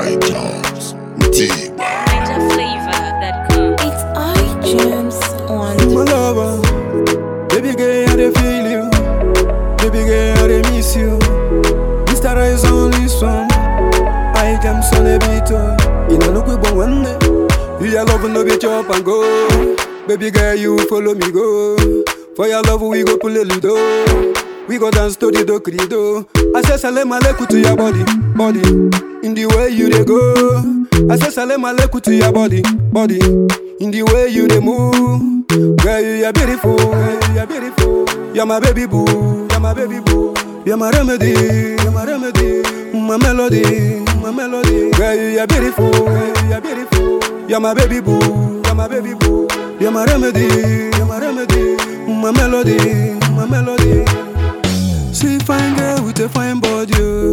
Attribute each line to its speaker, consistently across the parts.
Speaker 1: Mike Jones. Mutiba.
Speaker 2: Ninja flavor that comes.
Speaker 3: It's iTunes on
Speaker 4: My lover, baby girl, I dey feel you. Baby girl, I dey miss you. Mr. Rise only son. I am son a bit. In a look we born one day. You your love no be chop and go. Baby girl, you follow me go. For your love we go pull a ludo. We go dance to the do credo. I say salam aleikum to your body, body. In the way you dey go. I say salam aleikum to your body, body. In the way you dey move. Girl, you are beautiful, girl, you are beautiful. You're my baby boo, you're my baby boo. You're my remedy, you're my remedy. My melody, my melody. Girl, you are beautiful, girl, you are beautiful. You're my baby boo, you're my baby boo. You're my remedy, you're my remedy. My melody, my melody. See fine girl with a fine body. oh.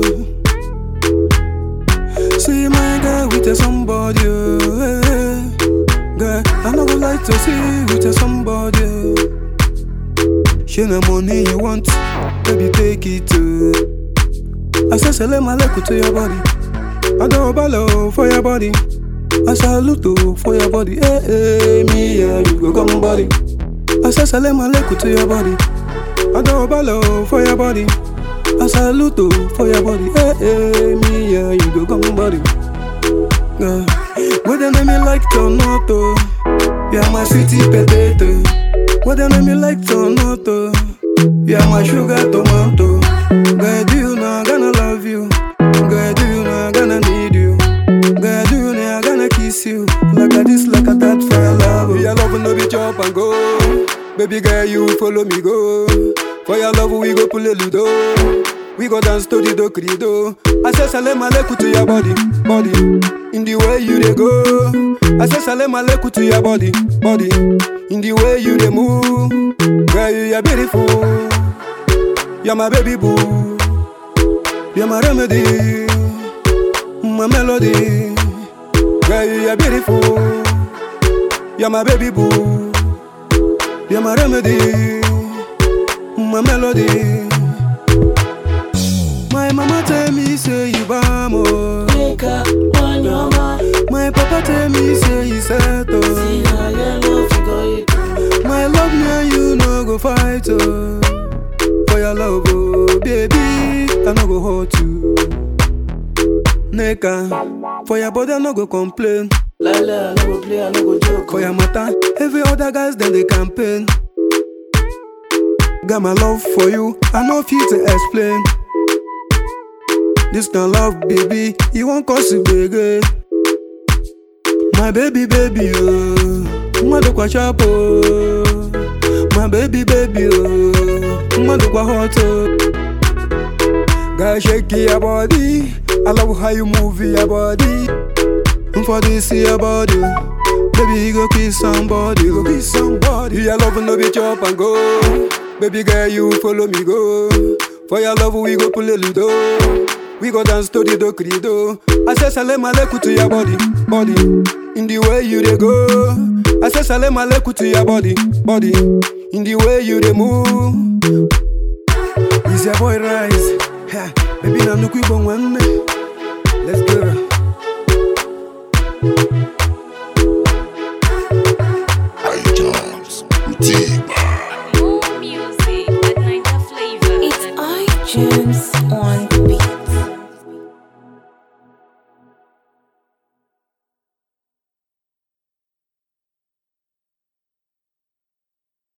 Speaker 4: See my girl with a somebody. oh, eh. Girl, I no go like to see you with a somebody. oh. She the money you want, baby take it too. I say salam alaikum to your body. I don't follow for your body. I salute to for your body. Hey, hey, me and you go come body. I say salam alaikum to your body. I don't follow for your body. I salute to for your body. Hey, hey, me and you go come body. Girl, whether name me like it or not, oh, you're my sweetie potato. Whether name me like it or not, oh, you're my sugar tomato. Girl, do you know I'm gonna love you? Girl, do you know I'm gonna need you? Girl, do you know I'm gonna kiss you? Like a this, like a that, for your love. Your love no be chop and go. Baby girl, you follow me go. For your love, we go pull a ludo. We go dance to the do credo. I say salam aleikum to your body, body. In the way you dey go. I say salam aleikum to your body, body. In the way you dey move. Girl, you are beautiful. You're my baby boo. You're my remedy. My melody. Girl, you are beautiful. You're my baby boo. You're my remedy. My melody. My mama tell me say you bamo.
Speaker 5: Nigga, on your mind.
Speaker 4: My papa tell me say you settle.
Speaker 5: See how your love you go it do.
Speaker 4: My love me and you no go fight oh. For your love oh baby, I no go hurt you. Nigga, for your body I no go complain.
Speaker 5: Lala, I no go play, I no go joke.
Speaker 4: For your matter, every other guys then they campaign. Got my love for you, I know fit to explain. This kind love, baby, you won't cause it big. My baby, baby, oh, mmadụ kwa sharp oh. My baby, baby, oh, mmadụ kwa hot oh. Girl, shake your body, I love how you move your body. For this your body, baby, you go kiss somebody, go kiss somebody. Your love no be chop and go. Baby girl, you follow me go. For your love, we go pull a ludo. We go dance to the do credo. I say salam aleikum to your body, body. In the way you dey go. I say salam aleikum to your body, body. In the way you dey move. Is your boy rise? Ha, baby, na nnukwu igbo nwanne. Let's go.